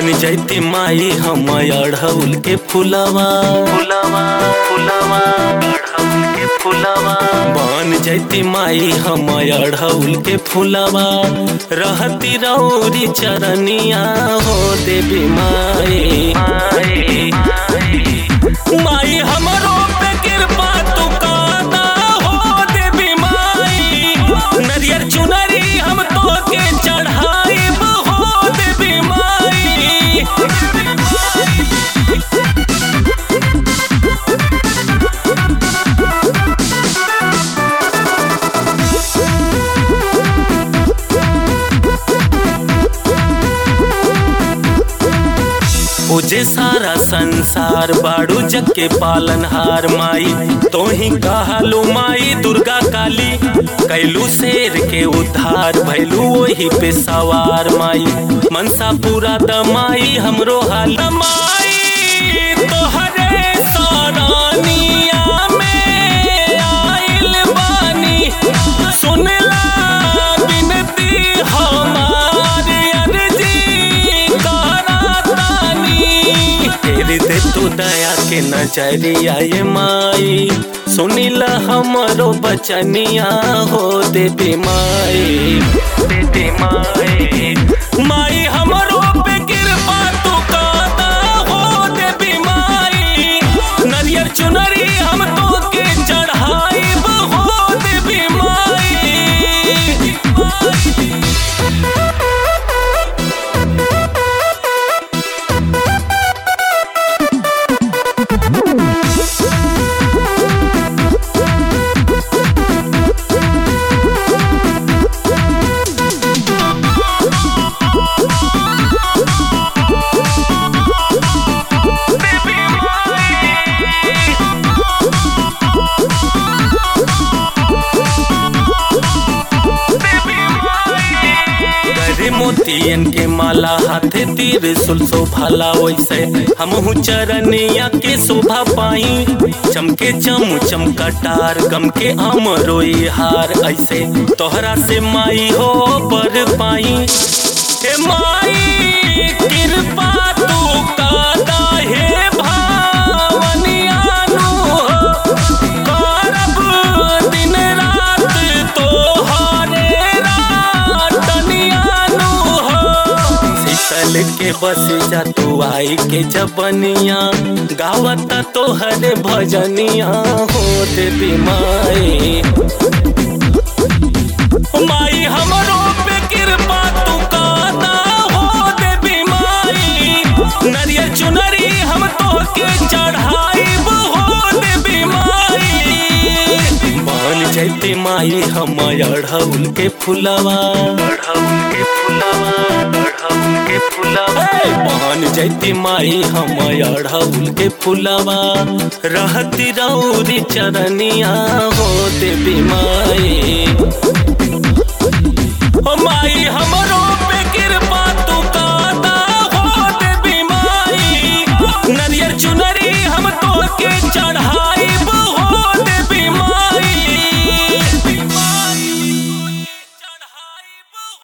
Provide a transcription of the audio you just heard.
बन जैती माई हम अढ़ौल के फुलवा फुलवा फुलवा अढ़ौल के फुलवा बन जैती माई हम अढ़ौल के फुलवा रहती रौरी चरनिया हो देवी माई माई माई हमरो पे कृपा तू काना हो देवी माई नरियर चुनरी हम तो के चढ़ाई हो देवी माई पूजे सारा संसार बाड़ू जग के पालनहार माई तो ही कहलू माई दुर्गा काली कैलू शेर के उद्धार भैलू वही पे सवार माई मनसा पूरा दमाई हमरो हाल माई तोहरे सरानिया में आइल बानी सुनला बिनती हमारी अर्जी करातानी तेरे दे तू दया के नजरिया ये माई सुनिला हमरो बचनिया हो देवी माई देवी माई माई हमरो पे कृपा तू कादा हो देवी माई नरियर चुनरी हम तो के चढ़ाई हो देवी माई करे मोतियन के माला हाथे तीर सुलसो भाला वैसे हमहू चरनिया के शोभा पाई चमके चम चमकटार गम के हम रोई हार ऐसे तोहरा से माई हो पर पाई हे माई कृपा तू कादा हे भावनियानु हो करब दिन रात तोहरे रातनियानु हो शीतल के बस जा तू आई के जबनिया गावत तोहरे भजनिया हो देवी माई माई हमरो पे कृपा तू कादा हो देवी माई नरियर चुनरी हम तो के चढ़ाई हो देवी माई बन जैती माई हम अढ़ौल के फुलवा अढ़ौल के फुलवा अढ़ौल के फुलवा बन जैती माई हम अढ़ौल के फुलवा रहती रौरी चरनिया हो देवी माई ओ माई हमरो